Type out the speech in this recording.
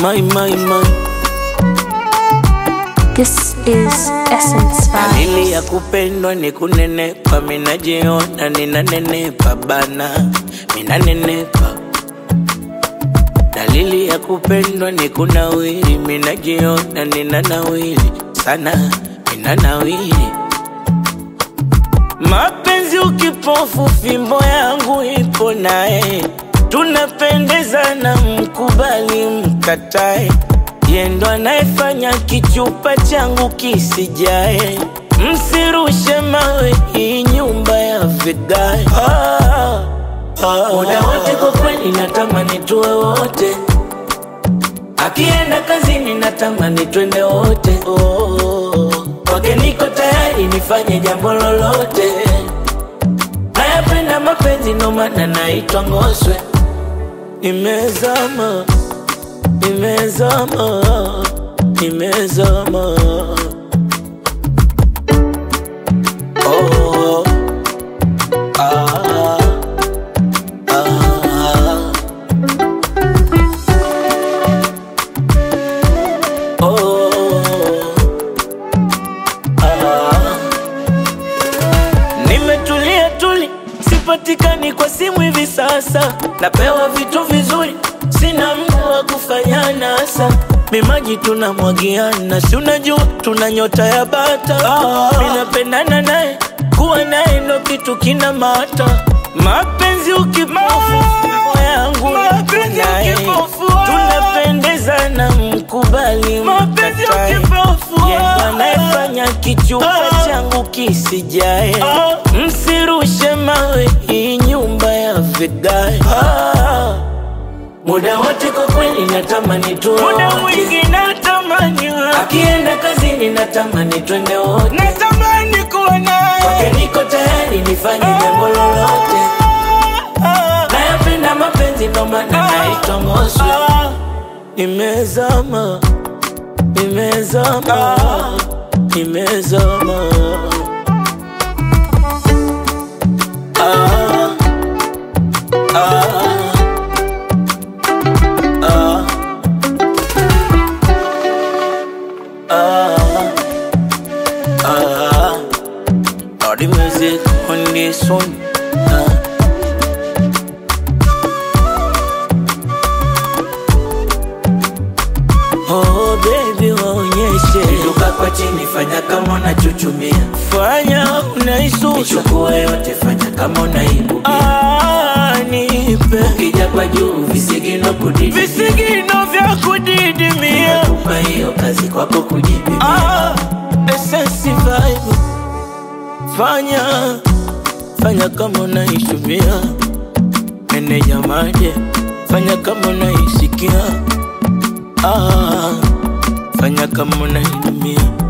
My, my, my. This is Essence Dalili Vibes. ya kupendwa ni kunenepa, minajiona ninanenepa bana, minanenepa. Dalili ya kupendwa ni kunawiri, minajiona ninanawiri sana, ninanawiri. Mapenzi ukipofu, fimbo yangu ipo naye, tunapendezana, mkubali mkatae, yendo anayefanya kichupa changu kisijae. Msirushe mawe, hii nyumba ya vigae. Ah, ah, muda wote kwa kweli natamani tuwe wote, akienda kazini natamani twende wote. Oh, kwake niko tayari nifanye jambo lolote. Nayapenda mapenzi ndo maana naitwa Ngoswe. Nimezama, nimezama, nimezama. Oh, ah, ah, oh, ah. Nimetulia tuli, sipatikani kwa simu hivi sasa. Napewa vitu vizuri, sina mtu wa kufanya nasa. Mimaji tunamwagiana, si unajua tuna nyota ya bata. Ninapendana naye, kuwa naye ndo kitu kina mata. Mapenzi ukipofu, roho yangu Mapenzi naye. ukipofu, tunapendezana, mkubali Mapenzi mkatae. ukipofu, Yeye ndo anayefanya kichupa Ah. changu kisijae. Ah. Msirushe mawe, hii nyumba ya vigae. Ah. Muda wote kwa kweli natamani tuwe Muda wote. mwingi natamani wewe. Akienda kazini natamani twende wote. natamani kuwa Kwake naye niko tayari nifanye jambo lolote. Ah, Nayapenda mapenzi ndo maana Ah. naitwa Ngoswe. ah, Nimezama, nimezama, nimezama. Ah, ah, ah, ah, ah. All the music on this one. Ah. Oh baby waonyeshe Inuka kwa chini fanya kama unachuchumia fanya unaisusa Ichukue yote fanya kama unaibubia ah, nipe Ukija kwa juu visigino kudidi visigino vya kudidimia Kupa hiyo kazi kwako kujipimia ah, essence vibe fanya fanya kama unaishumia meneja maje fanya kama unaisikia ah, fanya kama unainumia